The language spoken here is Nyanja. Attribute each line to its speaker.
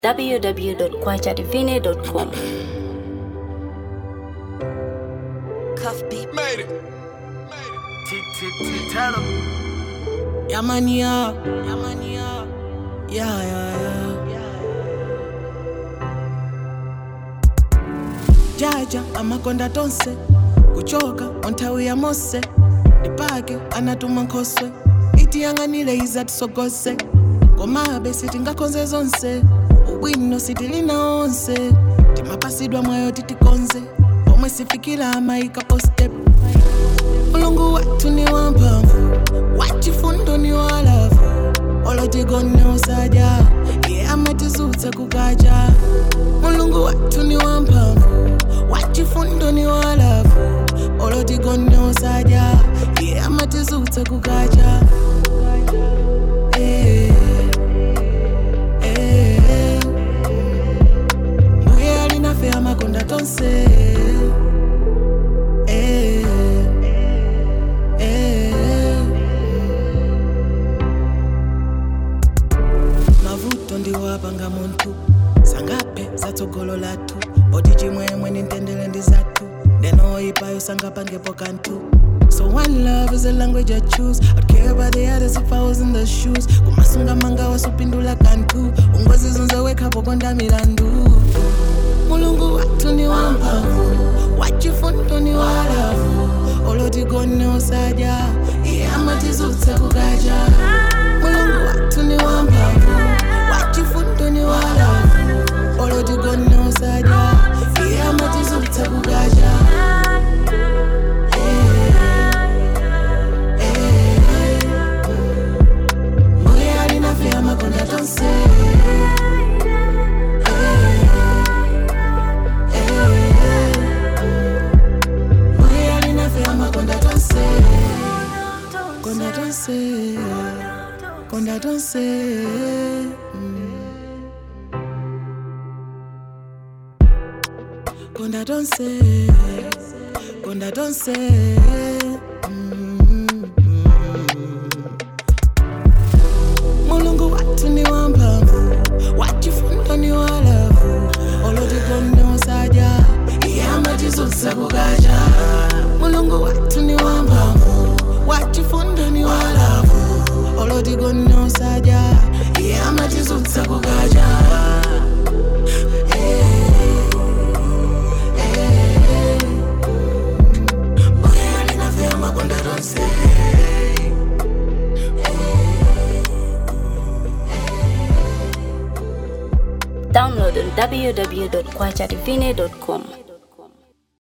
Speaker 1: www.kwachadivine.com.
Speaker 2: Cuff beat.
Speaker 3: Made it.
Speaker 4: Tell him. Yeah, man, yeah. Yeah, man, yeah. Yeah, yeah, yeah. jaja amakonda tonse kuchoka onthawi ya mose ndipake anatuma nkhoswe itiyang'anire iza tisogose komabe sitingakonze zonse ubwino sitilina onse timapasidwa mwayo titikonze pomwe sifikira amayika postep mulungu wathu ni wamphamvu wachifundo ni walavu olotigone usaja iye amatizutsa kukacha mulungu wathu ni wamphamvu wachifundo ni walavu olotigone usaja iye amatizutsa kukacha Eh, eh, mbuye alinafe amakonda tonse Eh, eh, mavuto ndiwapanga munthu sangape zatsogolo lathu oti chimwemwe nintendere ndi zathu ndenoyipayo sangapangepo kanthu So one love is a language I choose. I'd care about the others if I was in the shoes. Kumasunga manga wasupindula kantu. Ungozi zunzeweka pokonda milandu. Mulungu watu ni wamphamvu. Wachifundo ni walavu. Olotigone usaja. Iye amatizutsa kukacha. Mulungu watu ni wamphamvu. Wachifundo ni walavu. Olotigone usaja. Iye amatizutsa kukacha. Mbuye alinafe amakonda tonse Mbuye alinafe amakonda tonse Konda tonse Konda tonse Mm. Konda tonse Konda tonse Mm. mulungu wathu ni wamphamvu wachifundo ni walavu olotigone usaja iye amatizutsa kukacha mulungu wathu ni wamphamvu wachifundo ni walavu olotigone usaja iye amatizutsa kukacha Mbuye alinafe amakonda tonse
Speaker 1: Download on www.kwachadivine.com.